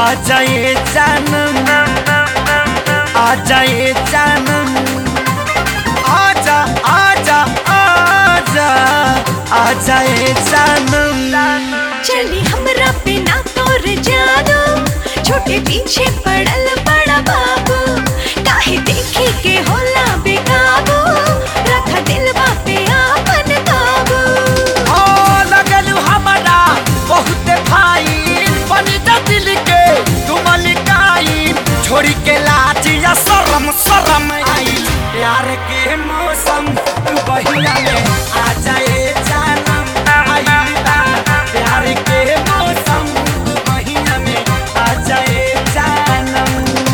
आ जाए जानम आ जाए जानम आजा आजा आजा आ जाए जानम चली हमरा पे ना तोर जादू छोटे पीछे पड़ल बड़ा बाबू काहे देखी के होला बेकाबू रख दिलवा पे आपन काबू ओ लगलू हमारा बहुत भाई बनी जा दिल के तुम लिकाई छोड़ी के लाज या शरम शरम आई प्यार के मौसम तू बहिया में आ जाए जानम आई बा। प्यार के मौसम तू बहिया में आ जाए जानम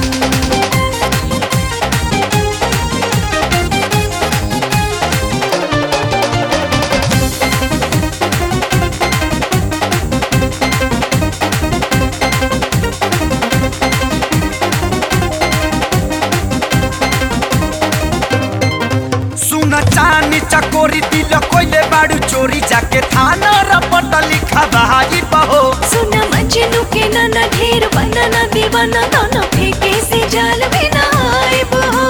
सुन चानी चकोरी दिल कोइले बाड़ू चोरी जाके थाना रपट लिखा भाई बहो सुना मजनू के नाना ढेर बनाना दीवाना दोनों फेंके से जाल में ना आइब हो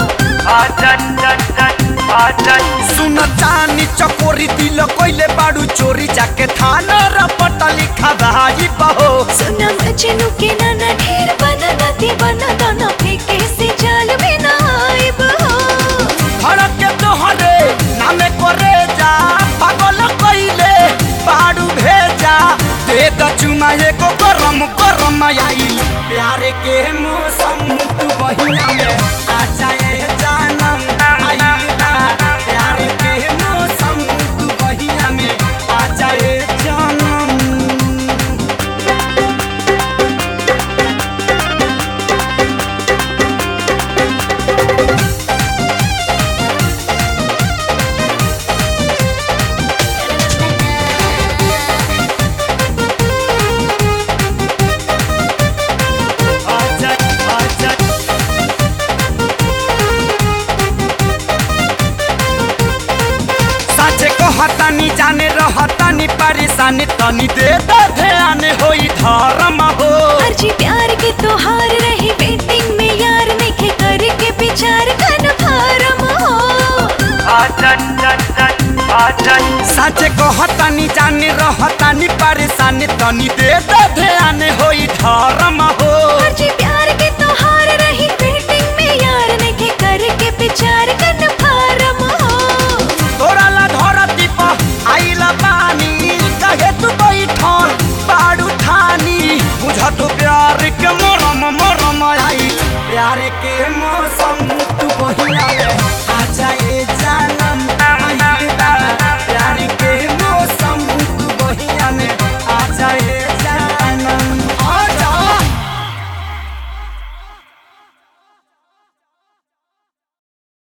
सुन चानी चकोरी दिल कोइले बाड़ू चोरी जाके थाना रपट लिखा भाई बहो सुना मजनू के नाना ढेर बनाना दीवाना दोनों फेंके से जाल में ना आइब हो भड़क के तोहरे नामे करे जा पागल कइले बाड़ू भेजा दे द चुमा एगो गरम गरम आई प्यार के मौसम तू बहिया में आ जाए जानम आई बा। प्यार के मौसम तू बहिया में आ जाए जानम आजा आजा साचे कहतानी जाने रहतानी परेशानी तनी दे दे ध्यान होई धर्म हो अर्जी प्यार के तोहार रही वेटिंग में यार नेखे करके विचार कन फारम हो साचे कहतानी जाने रहतानी परेशानी तनी दे दे ध्यान होई धर्म